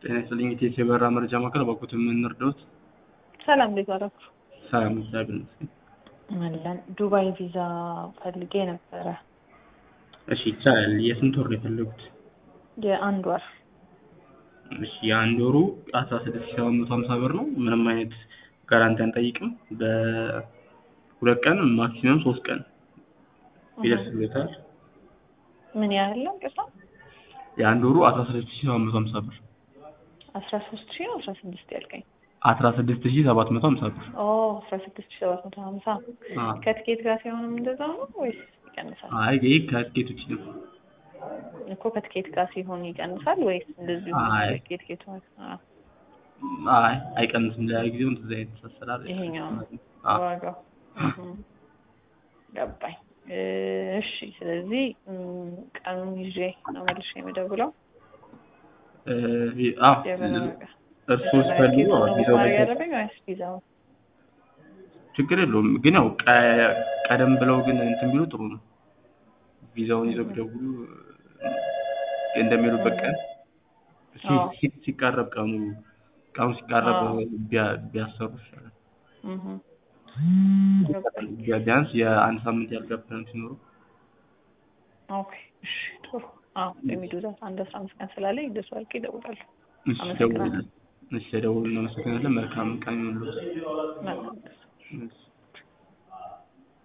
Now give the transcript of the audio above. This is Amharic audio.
ጤና ይስጥልኝ ኢቴስ የበረራ መረጃ ማዕከል በኩት የምንረዳውት ሰላም እንዴት ዋላችሁ? ሰላም እግዚአብሔር ይመስገን። አለን ዱባይ ቪዛ ፈልጌ ነበረ እሺ ይቻላል። የስንት ወር ነው የፈለጉት? የአንድ ወር እሺ የአንድ ወሩ አስራ ስድስት ሺህ ሰባት መቶ ሀምሳ ብር ነው። ምንም አይነት ጋራንቲ አንጠይቅም። በሁለት ቀን ማክሲመም ሶስት ቀን ይደርስበታል። ምን ያህል ነው ቅሳ? የአንድ ወሩ አስራ ስድስት ሺህ ሰባት መቶ ሀምሳ ብር አስራ ሶስት ሺህ ነው አስራ ስድስት ያልከኝ? አስራ ስድስት ሺህ ሰባት መቶ ሀምሳ ብር ኦ አስራ ስድስት ሺህ ሰባት መቶ ሀምሳ አ ከትኬት ጋር ሲሆንም እንደዛው ነው ወይስ ይቀንሳል? አይ ይህ ከትኬት ውጭ ነው። እኮ ከትኬት ጋር ሲሆን ይቀንሳል ወይስ እንደዚሁ አይ። ትኬት ማለት ነው? አይ አይቀንስም። ለጊዜው እንደዚህ አይነት አሰራር ይሄኛው አ ዋጋው እም፣ ገባኝ። እሺ ስለዚህ እም፣ ቀኑን ይዤ ነው መልሼ የምደውለው። እ አዎ የበረራ እርስዎ ሲፈልጉ አዎ ቪዛው ማድረግ ላይ ያለብኝ ወይስ ቪዛው? ችግር የለውም። ግን ያው ቀ- ቀደም ብለው ግን እንትን ቢሉ ጥሩ ነው። ቪዛውን ይዘው ቢደውሉ እንደሚሄዱበት ቀን ሲ- አዎ። ሲ- ሲቃረብ ቀኑ ቀኑ ሲቃረብ አዎ። ቢያ- ቢያሰሩ ይሻላል። እህ ገባኝ። ቢያ- ቢያንስ የአንድ ሳምንት ያልጋ ፕላን ሲኖሩ ኦኬ እሺ ጥሩ። አዎ የሚዱዛት አንድ አስራ አምስት ቀን ስላለኝ እንደሱ አድርጌ እደውላለሁ። እሺ አመሰግናለሁ። ደውሉልን። እሺ ደውሉልን። እናመሰግናለን። መልካም ቀን ይሁንልዎት። መልካም እሺ።